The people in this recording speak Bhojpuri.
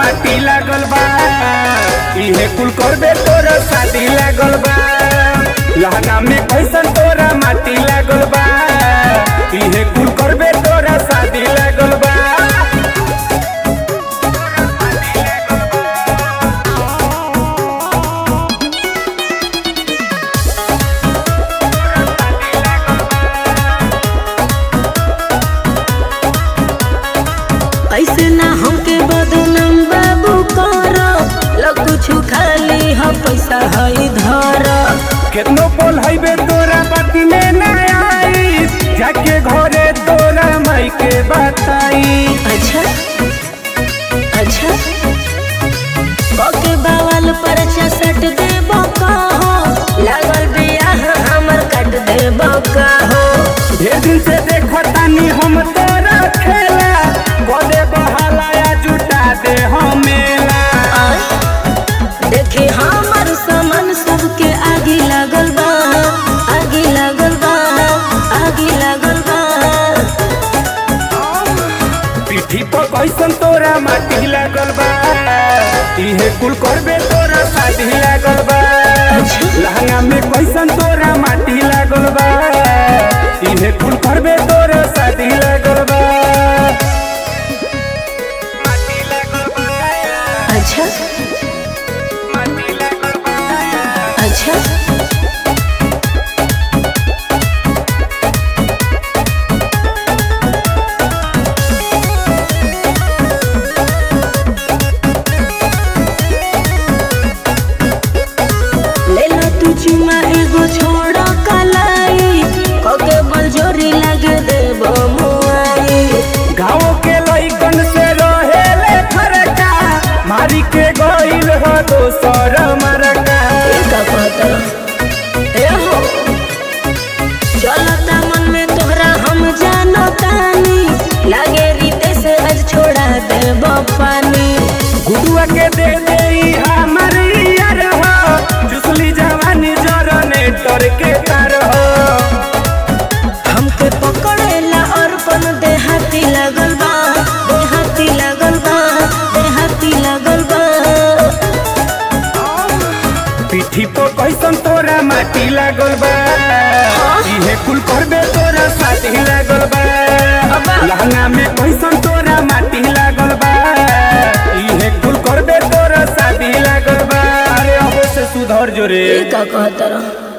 माटी लागल बा इहे कुल करबे तोरा शादी लागल बा लहंगा में कैसन तोरा माटी लागल बा इहे कुल करबे तोरा शादी लागल बा ऐसे ना हमके बदनाम बाबू कर लग कुछ खाली ह पैसा है धर केतनो बोल हईबे तोरा बाती में ना आई जाके घरे तोरा माई के बताई अच्छा अच्छा बके बावल पर सट दे बकहो लागल बियाह हमर कट दे बकहो ढेर दिन से देखो तानी हम तोरा खेला गोदे बहाला या जुटा दे हम मेला देखी हमर सामान सबके आगे लागल बा आगे लागल बा आगे लागल बा पीठी पर कैसन तोरा माटी लागल बा इहे कुल करबे तोरा शादी लागल बा लहंगा में कैसन तोरा माटी लागल बा इहे कुल करबे तोरा शादी लागल बा माटी लागल बा अच्छा माटी लागल बा अच्छा ले लो तू चुमा एगो छोड़ कलाई कोके बल जोरी लगे देबो मुआई गाँव के लइकन से रहेले फरका मारी के गइल हो दोसर मरका ए का कहता ए हो चलता मन में तोहरा हम जानो तानी लागे रीते से आज छोड़ा देबो पानी गुडुआ के दे दे हमर यार हो जुसली जवानी जरने तर के तार हो हमके पकड़ेला और पन देहाती लगल बा देहाती लगल बा देहाती लगल बा पीठी पर कैसन तोरा माटी लागल बा इहे कुल करबे तोरा साथी लागल बा लहंगा में कैसन तोरा माटी लागल बा इहे कुल करबे तोरा शादी लागल बा अरे अब से सुधर जो रे ए का कहता रह